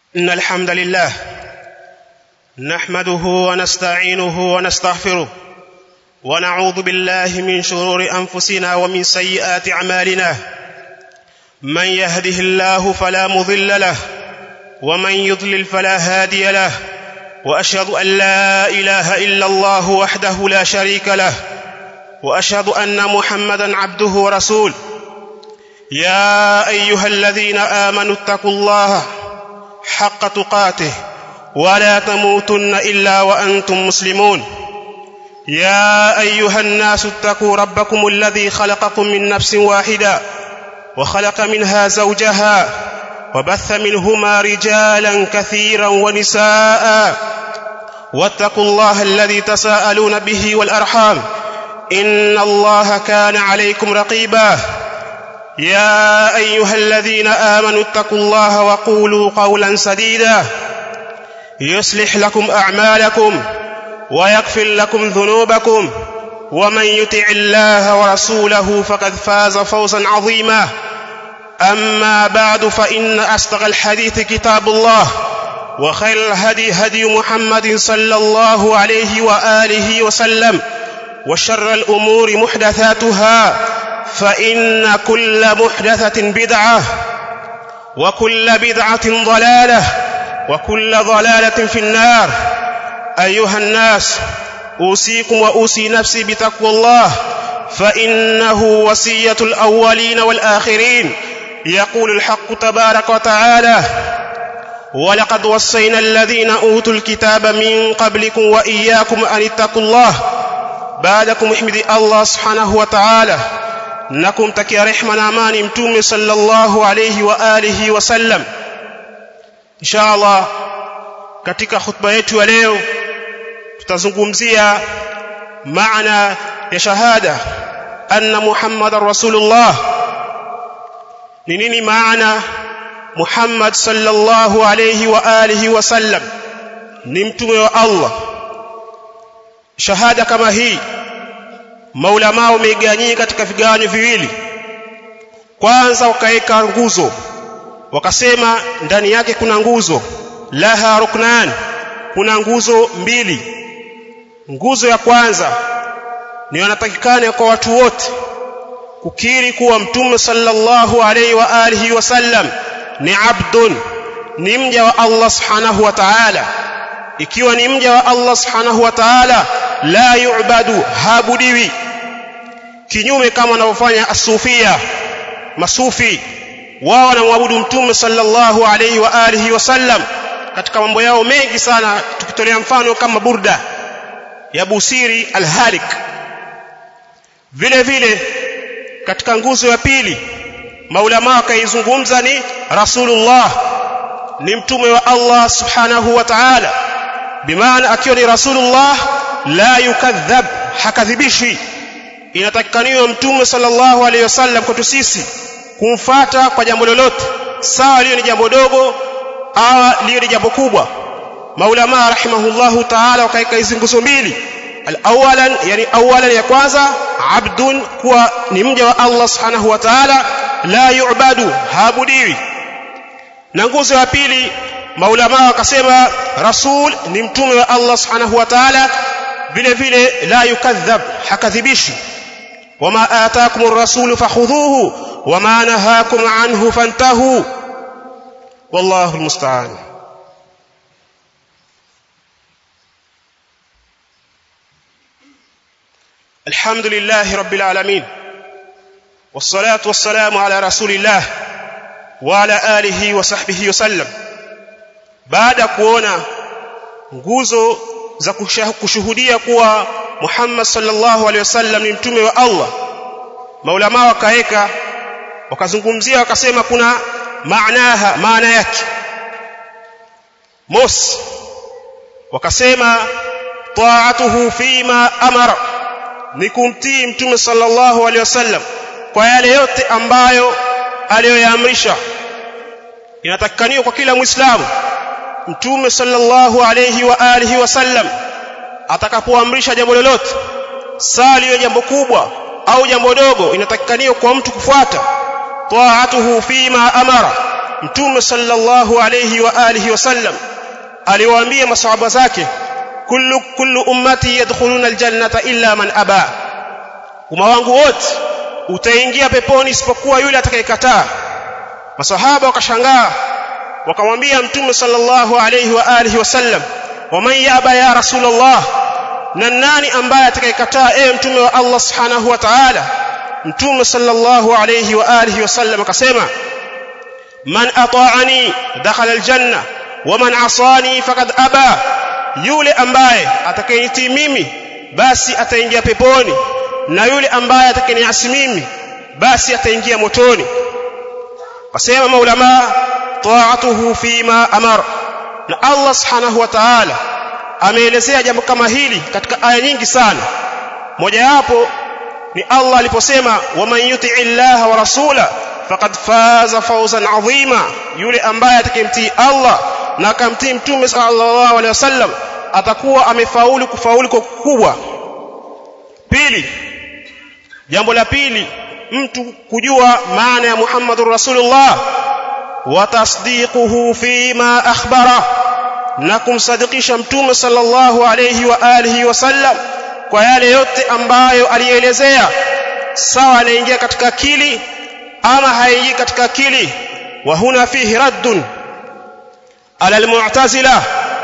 إن الحمد لله نحمده ونستعينه ونستغفره ونعوذ بالله من شرور أنفسنا ومن سيئات أعمالنا من يهده الله فلا مضل له ومن يضلل فلا هادي له وأشهد أن لا إله إلا الله وحده لا شريك له وأشهد أن محمدا عبده ورسوله يا أيها الذين آمنوا اتقوا الله حق تقاته ولا تموتن الا وانتم مسلمون يا ايها الناس اتقوا ربكم الذي خلقكم من نفس واحده وخلق منها زوجها وبث منهما رجالا كثيرا ونساء واتقوا الله الذي تساءلون به والارحام ان الله كان عليكم رقيبا يا ايها الذين امنوا اتقوا الله وقولوا قولا سديدا يصلح لكم اعمالكم ويغفر لكم ذنوبكم ومن يطع الله ورسوله فقد فاز فوزا عظيما اما بعد فان اصدق الحديث كتاب الله وخير الهدي هدي محمد صلى الله عليه واله وسلم وشر الامور محدثاتها فان كل محدثه بدعه وكل بدعه ضلاله وكل ضلاله في النار ايها الناس اوصيكم واوصي نفسي بتقوى الله فانه وصيه الاولين والاخرين يقول الحق تبارك وتعالى ولقد وصينا الذين اوتوا الكتاب من قبلكم واياكم ان اتقوا الله بعدكم احمد الله سبحانه وتعالى na kumtakia rehma na amani mtume sallallahu alayhi wa alihi wasallam inshallah katika khutba yetu ya leo tutazungumzia maana ya shahada anna muhammadar rasulullah ni nini maana muhammad sallallahu alayhi wa alihi wasallam ni mtume wa allah shahada kama hii maulama wameigawanyika katika vigawanyo viwili kwanza wakaweka nguzo wakasema ndani yake kuna nguzo laha ruknan kuna nguzo mbili nguzo ya kwanza ni wanatakikana kwa watu wote kukiri kuwa mtume sallallahu alaihi wa alihi wasallam ni abdun ni mja wa Allah subhanahu wa ta'ala ikiwa ni mja wa Allah subhanahu wa ta'ala la yu'badu habudiwi kinyume kama wanavyofanya asufia masufi wao wanamwabudu mtume sallallahu alayhi wa alihi wasallam katika mambo yao mengi sana tukitolea mfano kama burda ya busiri alhalik vile vile katika nguzo ya pili maulama wakaizungumza ni rasulullah ni mtume wa Allah subhanahu wa ta'ala bimaana akiwa ni rasulullah la yukadhab hakadhibishi inatakikaniwa mtume sallallahu alaihi wasallam kwetu sisi kumfata kwa jambo lolote sawa liyo ni jambo dogo au liyo ni jambo kubwa maulama rahimahullahu taala wakaika hizi nguzo mbili alawalan yani awalan ya kwanza abdun kuwa ni mja wa Allah subhanahu wa ta'ala la yu'badu haabudiwi na nguzo ya pili maulama wakasema rasul ni mtume wa Allah subhanahu wa ta'ala vile vile la yukadhab hakadhibishi wama ataakum ar-rasul fakhudhuhu wama nahakum anhu fantahu wallahu almusta'an الحمد لله رب العالمين والصلاة والسلام على رسول الله وعلى آله وصحبه وسلم بعد kuona nguzo za kushuhudia kuwa Muhammad sallallahu alaihi wasallam ni mtume wa Allah maulama wakaeka wakazungumzia wakasema kuna maanaha maana yake mos wakasema taatuhu fima amara ni kumtii mtume sallallahu alaihi wasallam kwa yale yote ambayo aliyoyaamrisha inatakikaniwa kwa kila muislamu mtume sallallahu alayhi wa alihi wasallam atakapoamrisha jambo lolote saa liyo jambo kubwa au jambo dogo inatakikaniwa kwa mtu kufuata taatuhu fima amara mtume sallallahu alayhi wa alihi wasallam aliwaambia masahaba zake kullu kullu ummati yadkhuluna aljannata illa man aba umma wangu wote utaingia peponi isipokuwa yule atakayekataa masahaba wakashangaa wakamwambia mtume sallallahu alayhi wa alihi wasallam waman yaba ya rasulullah na nani ambaye atakayekataa ewe mtume wa Allah subhanahu wa ta'ala mtume sallallahu alayhi wa alihi wasallam akasema man ata'ani dakhala aljanna wa man asani faqad aba yule ambaye atakayenitii mimi basi ataingia peponi na yule ambaye atakayeniasi mimi basi ataingia motoni kasema maulama ta'atuhu fima amara na Allah subhanahu wa ta'ala ameelezea jambo kama hili katika aya nyingi sana mojawapo ni Allah aliposema waman yuti'i Allah wa rasula faqad faza fawzan adhima yule ambaye atakayemtii Allah na akamtii mtume sallallahu alaihi wasallam atakuwa amefaulu kufaulu kwa kubwa pili jambo la pili mtu kujua maana ya Muhammadur Rasulullah wa tasdiquhu fima akhbara na kumsadikisha mtume sallallahu alayhi wa alihi wasallam kwa yale yote ambayo alielezea sawa anaingia katika akili ama haingii katika akili wa huna fihi raddun ala almu'tazila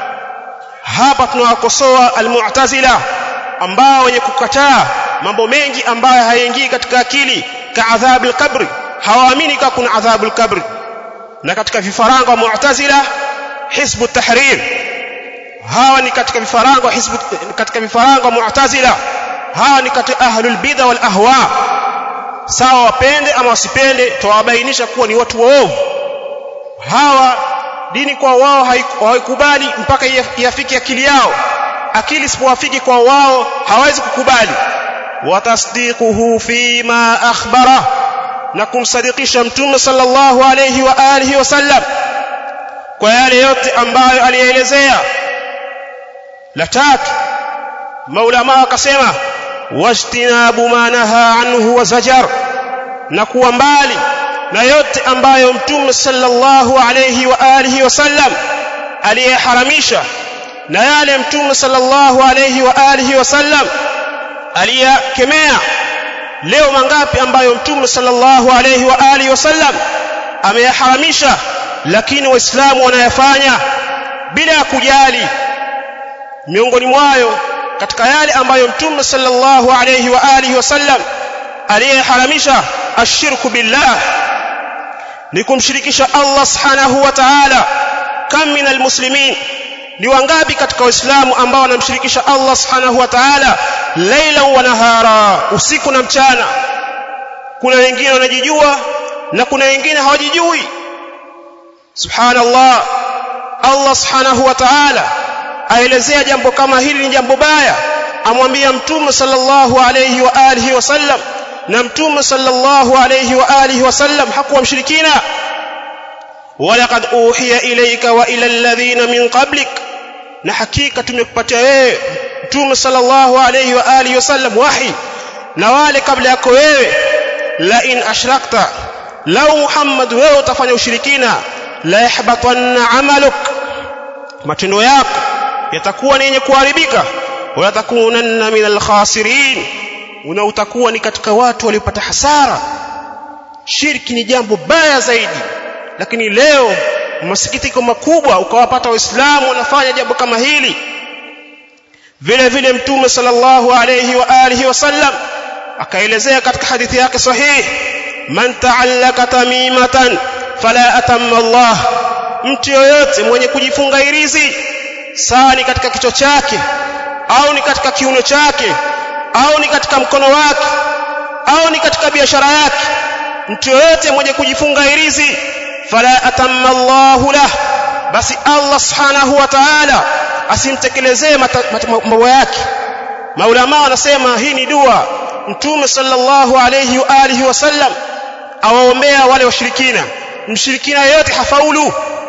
hapa tunawakosoa almu'tazila ambao wenye kukataa mambo mengi ambayo hayaingii katika akili ka adhabu al-qabri hawaamini kama kuna adhabu al-qabri na katika vifaranga wa mu'tazila hizbu tahrir hawa ni katika vifaranga hizbu katika vifaranga wa mu'tazila hawa ni katika ahlul bid'a wal ahwa sawa wapende ama wasipende tawabainisha kuwa ni watu waovu hawa dini kwa wao haikubali mpaka iafiki akili yao akili isipowafiki kwa wao hawezi kukubali watasdiquhu fima akhbara na kumsadikisha mtume sallallahu alayhi wa alihi wasallam kwa yale yote ambayo alielezea la tatu maulama akasema wajtinabu ma naha anhu wa zajar na kuwa mbali na yote ambayo mtume sallallahu alayhi wa alihi wasallam aliyeharamisha na yale mtume sallallahu alayhi wa alihi wasallam aliyakemea leo mangapi ambayo mtume sallallahu alayhi wa alihi wasallam ameyaharamisha lakini waislamu wanayafanya bila ya kujali miongoni mwayo katika yale ambayo mtume sallallahu alayhi wa alihi wasallam aliyeharamisha ashirku billah ni kumshirikisha Allah subhanahu wa ta'ala kam min almuslimin ni wangapi katika waislamu ambao wanamshirikisha Allah subhanahu wa ta'ala laila wa nahara usiku na mchana kuna wengine wanajijua na kuna wengine hawajijui subhanallah Allah subhanahu wa ta'ala aelezea jambo kama hili ni jambo baya amwambia mtume sallallahu alayhi wa alihi wasallam na mtume sallallahu alayhi wa alihi wasallam hakuwa mshirikina walaqad uhiya ilayka wa ila alladhina min qablik na hakika tumekupatia wewe mtume sallallahu alayhi wa alihi wasallam wahi na wale kabla yako wewe la in ashrakta lau muhammad wewe utafanya ushirikina la yahbatanna amaluk matendo yako yatakuwa ni yenye kuharibika wala takunanna min alkhasirin una utakuwa ni katika watu waliopata hasara shirki ni jambo baya zaidi lakini leo masikitiko makubwa ukawapata waislamu wanafanya jambo kama hili vile vile mtume sallallahu alayhi wa alihi wasallam akaelezea katika hadithi yake sahihi man ta'allaka tamimatan fala atamma Allah mtu yoyote mwenye kujifunga irizi sawa ni katika kichwa chake au ni katika kiuno chake au ni katika mkono wake au ni katika biashara yake mtu yoyote mwenye kujifunga irizi fala atamma Allahu lah basi Allah subhanahu wa ta'ala asimtekelezee mambo yake maulama wanasema hii ni dua mtume sallallahu alayhi wa alihi wasallam awaombea wale washirikina mshirikina yote hafaulu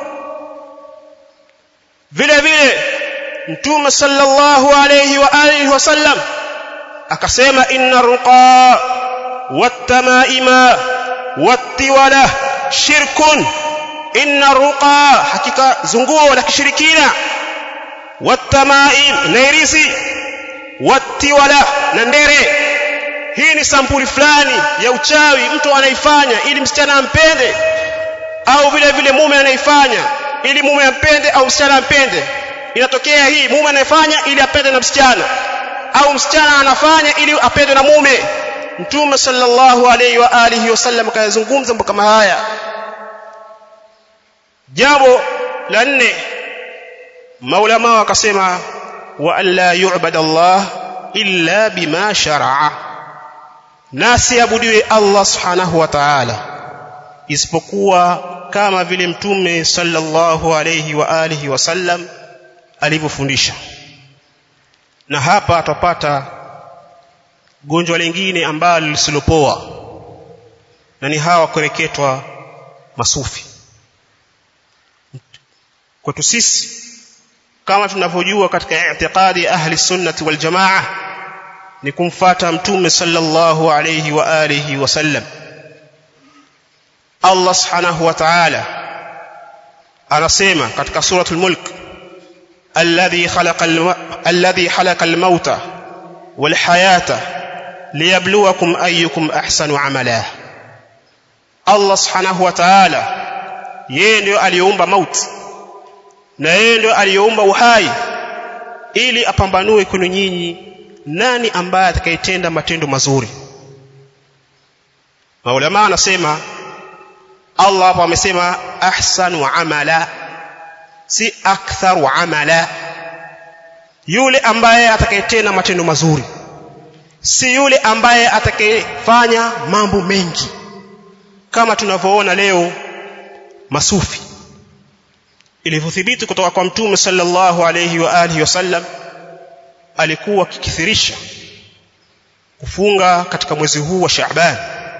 vile vile mtume sallallahu alayhi wa alihi wasallam akasema inna ruqa wattamaima wattiwala shirkun inna ruqa hakika zunguo la kishirikina watamaim na irisi watiwala na ndere hii ni sampuli fulani ya uchawi mtu anaifanya ili msichana ampende au vile vile mume anaifanya ili mume ampende au msichana ampende inatokea hii mume anayefanya ili apende na msichana au msichana anafanya ili apendwe na mume mtume sallallahu alayhi wa alihi wasallam kayazungumza mambo kama haya jambo la nne maulama wakasema wa alla yu'bada Allah illa bima shar'a nasi abudiwe Allah subhanahu wa ta'ala isipokuwa kama vile mtume sallallahu alayhi wa alihi wasallam alivyofundisha na hapa tupata gonjwa lingine ambalo lisilopoa na ni hawa kureketwa masufi kwetu sisi kama tunavyojua katika i'tiqadi ahli sunnati wal jamaa ni kumfata mtume sallallahu alayhi wa alihi wasallam Allah subhanahu wa ta'ala anasema katika suratul mulk alladhi khalaqa alladhi khalaqa al-mauta wal hayata liyabluwakum ayyukum ahsanu amala Allah subhanahu wa ta'ala yeye ndio aliyeumba mauti na yeye ndio aliyeumba uhai ili apambanue kwenu nyinyi nani ambaye atakayetenda matendo mazuri maulama anasema Allah hapo amesema ahsanu amala si aktharu amala yule ambaye atakayetenda matendo mazuri si yule ambaye atakayefanya mambo mengi kama tunavyoona leo masufi ilivyothibiti kutoka kwa mtume sallallahu alayhi wa alihi wasallam alikuwa akikithirisha kufunga katika mwezi huu wa Shaaban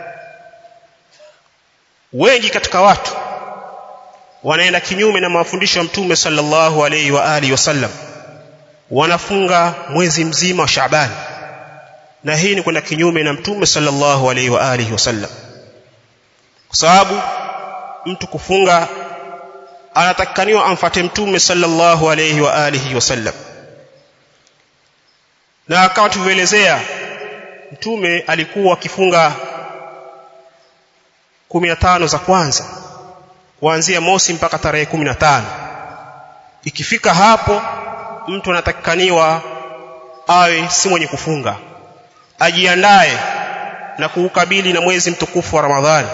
wengi katika watu wanaenda kinyume na mafundisho ya mtume sallallahu alayhi wa alihi wasallam wanafunga mwezi mzima wa Shaaban na hii ni kwenda kinyume na mtume sallallahu alayhi wa alihi wasallam kwa sababu mtu kufunga anatakikaniwa amfate mtume sallallahu alayhi wa alihi wasallam na kama tulivyoelezea mtume alikuwa akifunga 15 za kwanza kuanzia mosi mpaka tarehe 15 ikifika hapo mtu anatakikaniwa awe si mwenye kufunga ajiandae na kuukabili na mwezi mtukufu wa Ramadhani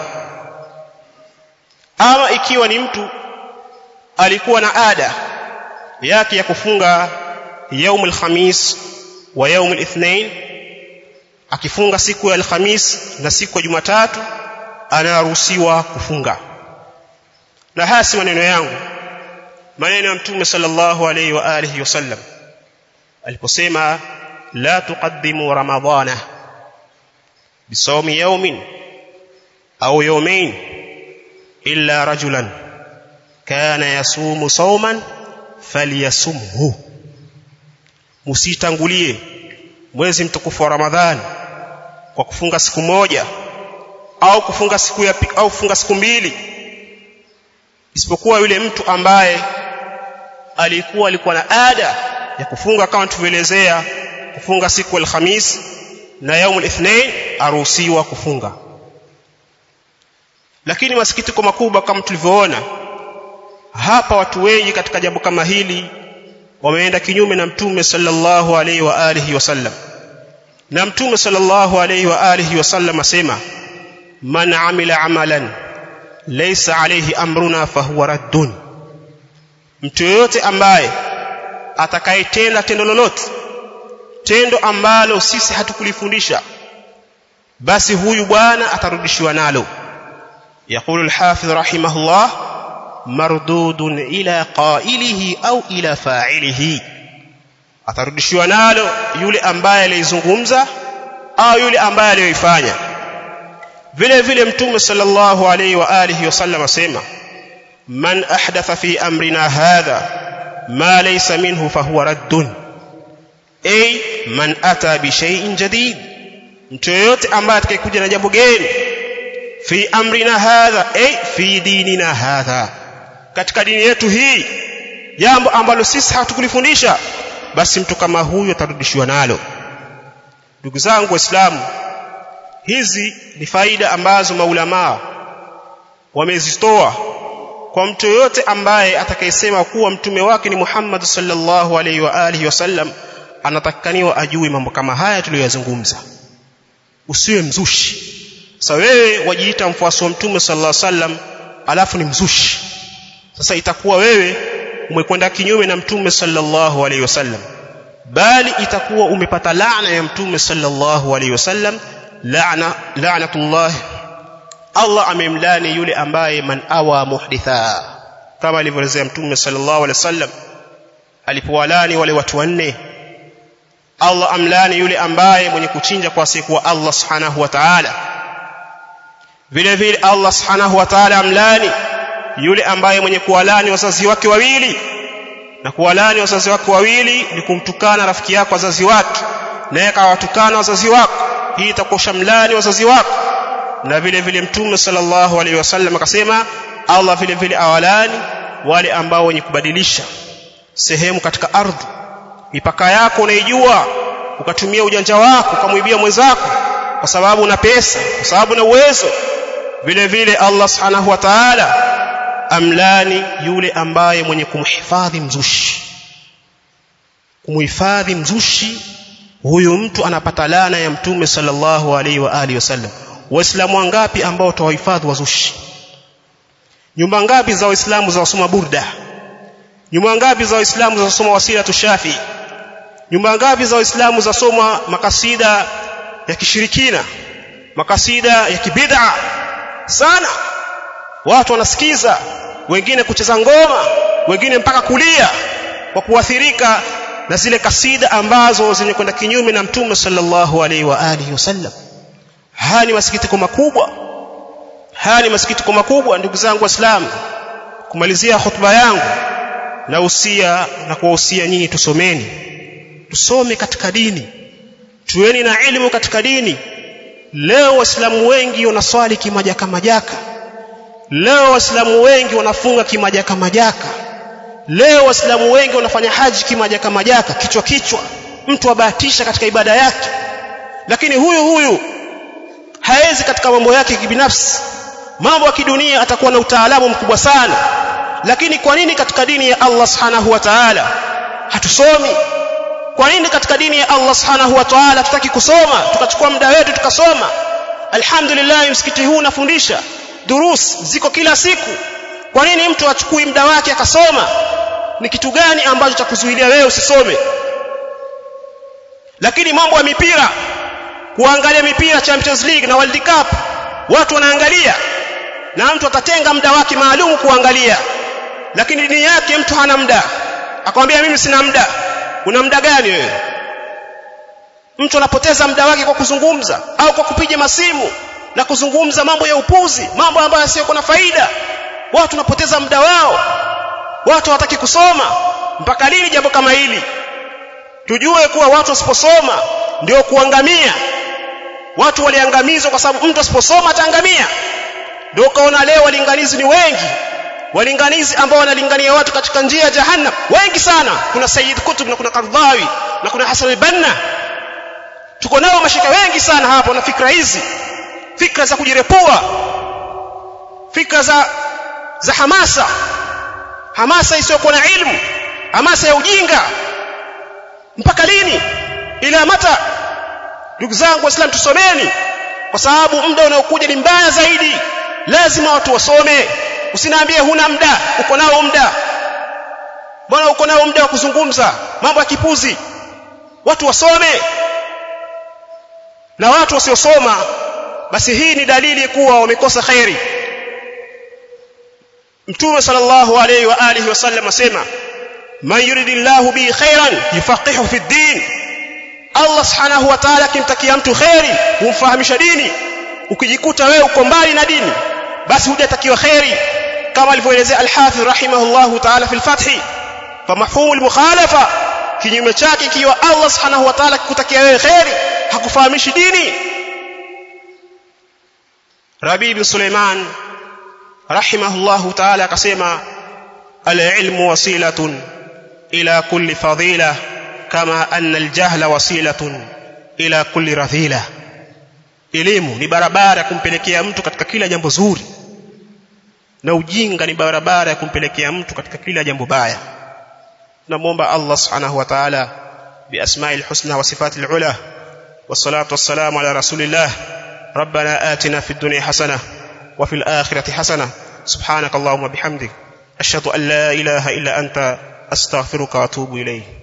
ama ikiwa ni mtu alikuwa na ada yake ya kufunga yaumul khamis wa yaumul ithnain akifunga siku ya alhamis na siku ya jumatatu anaruhusiwa kufunga na haya si maneno yangu maneno ya mtume sallallahu alayhi wa alihi wasallam aliposema la tuqaddimu ramadana bisawmi yawmin au yawmain illa rajulan kana yasumu sawman falyasumhu musitangulie mwezi mtukufu wa ramadhani kwa kufunga siku moja au kufunga siku ya au kufunga siku mbili isipokuwa yule mtu ambaye alikuwa alikuwa na ada ya kufunga kama tulivyoelezea kufunga siku alhamis na yaumul ithnain aruhusiwa kufunga lakini masikitiko makubwa kama tulivyoona hapa watu wengi katika jambo kama hili wameenda kinyume na mtume sallallahu alaihi wa alihi wasallam na mtume sallallahu alaihi wa alihi wasallam asema man amila amalan laysa alayhi amruna fahuwa raddun mtu yoyote ambaye atakayetenda tendo lolote tendo ambalo sisi hatukulifundisha basi huyu bwana atarudishiwa nalo يقول الحافظ رحمه الله مردود إلى قائله أو إلى فاعله atarudishiwa nalo yule ambaye alizungumza au yule ambaye aliyoifanya vile vile mtume sallallahu alayhi wa alihi wasallam asema man ahdatha fi amrina hadha ma laysa minhu fahuwa raddun ay man ata bi shay'in jadid mtu yoyote ambaye atakayekuja na jambo geni fi amrina hadha ay fi dinina hadha katika dini yetu hii jambo ambalo sisi hatukulifundisha basi mtu kama huyu atarudishiwa nalo ndugu zangu waislamu hizi ni faida ambazo maulamaa wamezitoa kwa mtu yoyote ambaye atakayesema kuwa mtume wake ni Muhammad sallallahu alaihi wa alihi wasallam anatakikaniwa ajue mambo kama haya tuliyoyazungumza usiwe mzushi sasa wewe wajiita mfuasi wa mtume sallallahu alaihi wasallam alafu ni mzushi sasa itakuwa wewe umekwenda kinyume na mtume sallallahu alaihi wasallam bali itakuwa umepata laana ya mtume sallallahu alaihi wasallam laana la'natullah Allah amemlani yule ambaye man awa muhditha kama alivyoelezea mtume sallallahu alaihi wasallam alipowalani wale watu wanne Allah amlani yule ambaye mwenye kuchinja kwa siku wa Allah subhanahu wa ta'ala vile vile Allah subhanahu wa ta'ala amlani yule ambaye mwenye kuwalani wazazi wake wawili na kuwalani wazazi wake wawili ni kumtukana rafiki yako wazazi wake naye akawatukana wazazi wako hii itakuwa shamlani wazazi wako na vile vile mtume sallallahu alaihi wasallam akasema Allah vile vile awalani wale ambao wenye kubadilisha sehemu katika ardhi mipaka yako unaijua ukatumia ujanja wako ukamwibia mwenzako kwa sababu una pesa kwa sababu una uwezo vile vile Allah subhanahu wa ta'ala amlani yule ambaye mwenye kumhifadhi mzushi kumhifadhi mzushi huyu mtu anapata laana ya mtume sallallahu alaihi wa alihi wasallam waislamu wangapi ambao tawahifadhi wazushi nyumba ngapi za waislamu za wasoma burda nyumba ngapi za waislamu za wasoma wasila tushafi nyumba ngapi za waislamu za soma makasida ya kishirikina makasida ya kibid'a sana watu wanasikiza wengine kucheza ngoma wengine mpaka kulia kwa kuathirika na zile kasida ambazo zenye kwenda kinyume na mtume sallallahu alaihi wa alihi wasallam haya ni masikitiko makubwa haya ni masikitiko makubwa ndugu zangu waislamu kumalizia hotuba yangu na usia na kuwahusia nyinyi tusomeni tusome katika dini tuweni na elimu katika dini leo waislamu wengi wanaswali kimajaka majaka leo waislamu wengi wanafunga kimajaka majaka leo waislamu wengi wanafanya haji kimajaka majaka kichwa kichwa mtu abahatisha katika ibada yake lakini huyu huyu haezi katika mambo yake kibinafsi mambo ya kidunia atakuwa na utaalamu mkubwa sana lakini kwa nini katika dini ya Allah subhanahu wa ta'ala hatusomi kwa nini katika dini ya Allah subhanahu wa ta'ala tutaki kusoma tukachukua muda wetu tukasoma alhamdulillah msikiti huu unafundisha durus ziko kila siku kwa nini mtu achukui muda wake akasoma ni kitu gani ambacho cha kuzuilia wewe usisome lakini mambo ya mipira kuangalia mipira Champions League na World Cup watu wanaangalia na mtu atatenga muda wake maalum kuangalia lakini dini yake mtu hana muda akamwambia mimi sina muda una muda gani wewe mtu anapoteza muda wake kwa kuzungumza au kwa kupiga masimu na kuzungumza mambo ya upuzi mambo ambayo yasiyo na faida watu wanapoteza muda wao watu hawataki kusoma mpaka lini jambo kama hili tujue kuwa watu wasiposoma ndio kuangamia watu waliangamizwa kwa sababu mtu asiposoma ataangamia ndio ukaona leo walinganizi ni wengi walinganizi ambao wanalingania watu katika njia ya jahannam wengi sana kuna Sayyid Kutub na kuna Qardhawi na kuna Hassan al-Banna tuko nao mashika wengi sana hapo na fikra hizi fikra za kujirepua fikra za za hamasa hamasa isiyokuwa na ilmu hamasa ya ujinga mpaka lini ila mata ndugu zangu waislamu tusomeni kwa sababu muda unaokuja ni mbaya zaidi lazima watu wasome usiniambie huna muda uko nao muda bwana uko nao muda wa kuzungumza mambo ya kipuzi watu wasome na watu wasiosoma basi hii ni dalili kuwa wamekosa khairi mtume sallallahu alayhi wa alihi wasallam asema man yuridillahu bi khairan yufaqihu fi din Allah subhanahu wa ta'ala akimtakia mtu khairi humfahamisha dini ukijikuta wewe uko mbali na dini basi hujatakiwa khairi kama alivyoelezea al-Hafidh rahimahullahu ta'ala fi al-Fath famafhumul mukhalafa kinyume chake ikiwa Allah subhanahu wa ta'ala akikutakia wewe khairi hakufahamishi dini Rabi bin Suleiman rahimahullahu ta'ala akasema العلم وسيلة إلى كل فضيلة كما أن الجهل وسيلة إلى كل رذيلة elimu ni barabara ya kumpelekea mtu katika kila jambo zuri na ujinga ni barabara ya kumpelekea mtu katika kila jambo baya tunamwomba Allah subhanahu wa ta'ala biasma'il husna wa sifatil ula والصلاة والسلام على رسول الله ربنا آتنا في الدنيا حسنة وفي الآخرة حسنة سبحانك اللهم وبحمدك أشهد أن لا إله إلا أنت أستغفرك وأتوب إليه